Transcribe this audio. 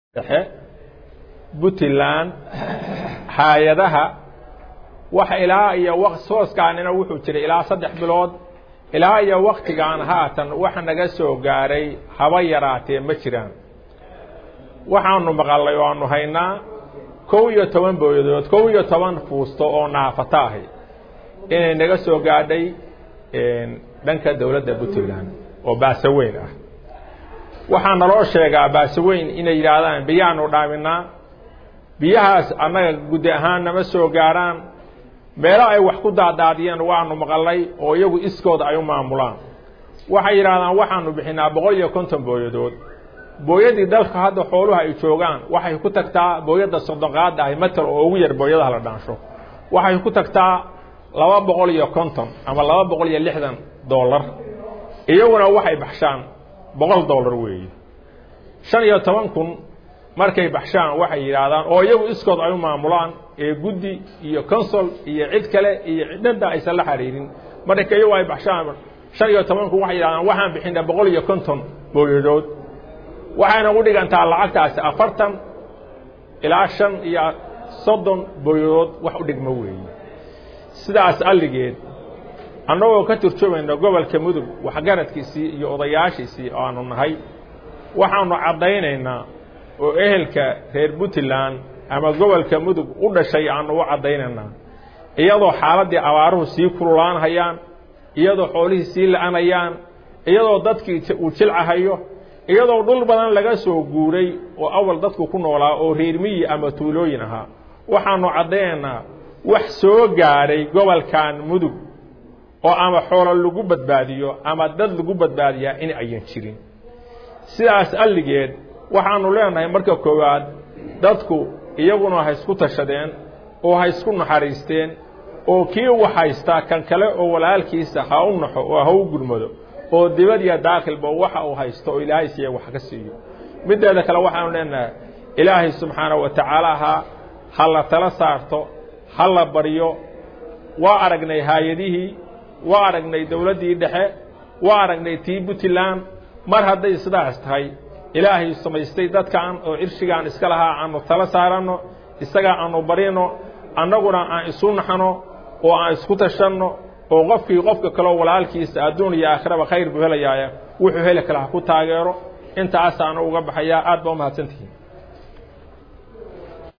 dhexe puntland hay-adaha waxa ilaa iyo sooskaanina wuxuu jiray ilaa saddex bilood ilaa iyo waktigaan haatan waxa naga soo gaaray haba yaraatee ma jiraan waxaanu maqalay oo aanu haynaa kow iyo toban booyadood kow iyo toban fuusto oo naafata ahi inay naga soo gaadhay dhanka dowladda puntland oo baasaweyn ah waxaa naloo sheegaa baasaweyn inay yidhaahdaan biyaanu dhaaminaa biyahaas annaga guddi ahaan nama soo gaarhaan meelo ay wax ku daadaadiyeen waanu maqalay oo iyagu iskooda ay u maamulaan waxay yidhahdaan waxaanu bixinaa boqol iyo konton booyadood booyadii dalka hadda xooluha ay joogaan waxay ku tagtaa booyadda soddonqaada ahi matal oo ugu yar booyadaha la dhaansho waxay ku tagtaa laba boqol iyo konton ama laba boqol iyo lixdan dollar iyaguna waxay baxshaan boqol dollar weeye shan iyo toban kun markay baxshaan waxay yidhaahdaan oo iyagu iskood ay u maamulaan ee guddi iyo consol iyo cid kale iyo cidhadda aysan la xariirin marka iyagu ay baxshaan shan iyo toban kun waxay yidhahdaan waxaan bixinaa boqol iyo konton booyadood waxayna u dhigantaa lacagtaasi afartan ilaa shan iyo soddon booyadood wax u dhigmo weeye sidaas alligeed annagoo ka turjumayno gobolka mudug waxgaradkiisii iyo odayaashiisii oo aanu nahay waxaanu caddaynaynaa oo ehelka reer puntland ama gobolka mudug u dhashay aanu u caddaynaynaa iyadoo xaaladdii abaaruhu sii kululaanhayaan iyadoo xoolihii sii la-anayaan iyadoo dadkii uu jilcahayo iyadoo dhul badan laga soo guuray oo awal dadku ku noolaa oo reer miyi ama tuulooyin ahaa waxaanu caddaynaynaa wax soo gaadhay gobolkan mudug oo ama xoolo lagu badbaadiyo ama dad lagu badbaadiyaa in ayan jirin sidaas alligeed waxaanu leenahay marka koowaad dadku iyaguna ha isku tashadeen oo ha isku naxariisteen oo kii wax haystaa kan kale oo walaalkiisa ha u naxo oo ha u gurmado oo dibad iyo daakilba waxa uu haysto oo ilaahay siiya wax ka siiyo mideeda kale waxaanu leenahay ilaahay subxaanahu wa tacaala ha ha la tala saarto ha la baryo waa aragnay haayadihii waa aragnay dowladdii dhexe waa aragnay tii puntland mar hadday sidaas tahay ilaahay samaystay dadkan oo cirshigaan iska lahaa aanu tala saaranno isagaa aanu barino annaguna aan isu naxno oo aan isku tashanno oo qofkii qofka kaleo walaalkiisa adduun iyo aakhiraba khayr buu helayaaya wuxuu heli kala ha ku taageero intaasaanu uga baxayaa aad baa umahadsantihiin